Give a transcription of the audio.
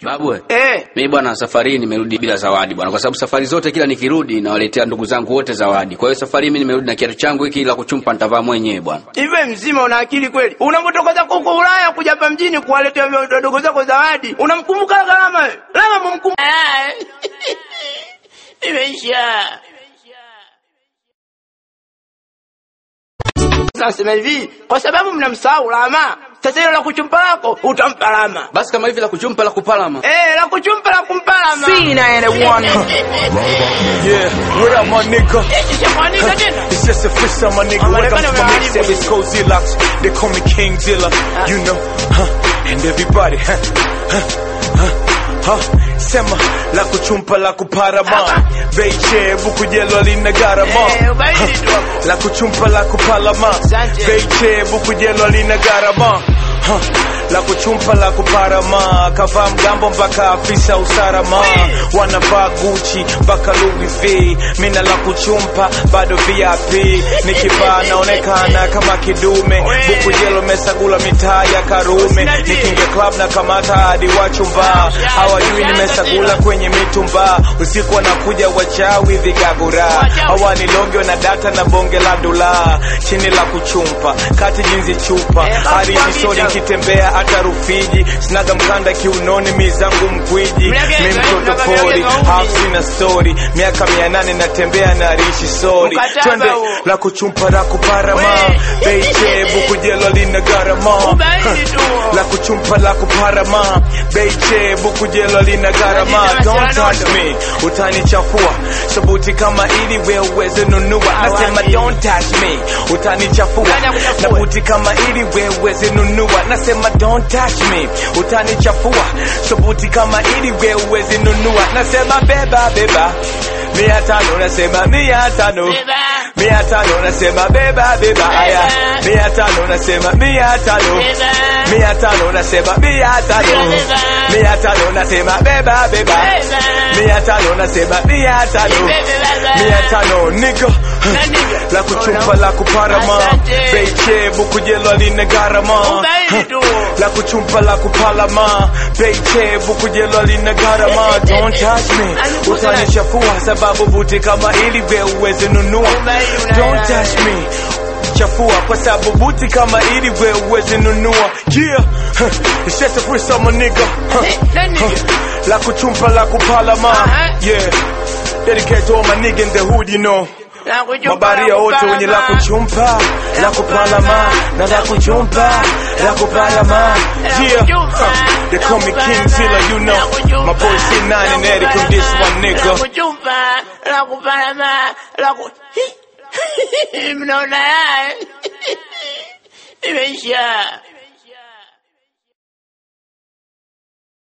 Babu, we. Eh, Mimi bwana safari hii nimerudi bila zawadi bwana, kwa sababu safari zote kila nikirudi nawaletea ndugu zangu wote zawadi. Kwa hiyo safari hii mimi nimerudi na kiatu changu hiki la kuchumpa nitavaa mwenyewe bwana. hivi mzima una akili kweli? Unapotoka zako huko Ulaya kuja hapa mjini kuwaletea wadogo zako zawadi, unamkumbuka gharama wewe? Lama mumkumbuka. Imeisha. Sasa sema hivi, kwa sababu mnamsahau Lama, sasa hilo la kuchumpa lako utampa Lama. Basi kama hivi la kuchumpa la kupalama. Eh, la kuchumpa la kumpa Lama. Yeah, what up, my nigga? Ishamwanika tena. It's just a freestyle, my nigga. I'm Welcome gonna to my be mixtape. honest. It's Cozy Locks. They call me King Dilla. You know, huh? And everybody, huh? Huh? Huh? Huh? Sema la kuchumpa la kuparama Beiche buku jelo lina garama Eh, ubaidi tu hapo. La kuchumpa la kupalama Asante. Beiche buku jelo lina garama Huh. La kuchumpa la kuparama kavaa mgambo mpaka afisa usalama wanavaa Gucci mpaka Louis V mina la kuchumpa bado VIP nikivaa naonekana kama kidume buku jelo mesagula mitaa ya Karume nikinge club na kamata hadi wachumba hawajui nimesagula kwenye mitumba usiku wanakuja wachawi vigagura hawanilonge na data na bonge la dula chini la kuchumpa kati jinzi chupa hadi jisoni kitembea hata Rufiji sinaga mkanda kiunoni mizangu mkwiji mi mtoto pori half sina story miaka mia nane natembea na rishi sori Mkataba twende huo. la kuchumpa la kuparama We. beiche bukujelo lina garama Ubaidi tu. la kuchumpa la kuparama beiche bukujelo lina garama don't touch me utanichafua sabuti kama ili we uweze nunua nasema don't touch me utanichafua Nani akuchafua? na buti kama ili we uweze nunua nasema don't touch me utanichafua sabuti kama ili we uweze nunua nasema beba beba mia tano nasema mia tano Beba. mia tano nasema beba beba aya mia tano nasema mia tano Beba. mia tano nasema mia tano Beba. mia tano nasema beba beba Beba. mia tano nasema mia tano Beba. mia tano nigga Na nigga. la kuchumpa la kuparama Asante. beiche bukujelo lina garama Ubaidi tu. la kuchumpa la kupalama beiche bukujelo lina garama don't touch me utanichafua sababu buti kama ili we uweze nunua Ubaidi una- don't touch me chafua kwa sababu buti kama ili we uweze nunua yeah huh. it's just a freestyle my nigga huh. Na nigga. Huh. la kuchumpa la kupalama Uh-huh. yeah dedicate to all my nigga in the hood you know La kuchumpa, mabaria la wote wenye la kupalama. kuchumpa la kupalama na la kuchumpa la kupalama yeah huh. they call me King Zilla you know my boy C9 and Eric on this one La nigga kuchumpa, la kupalama, la ku... Mnaona haya? Imeisha.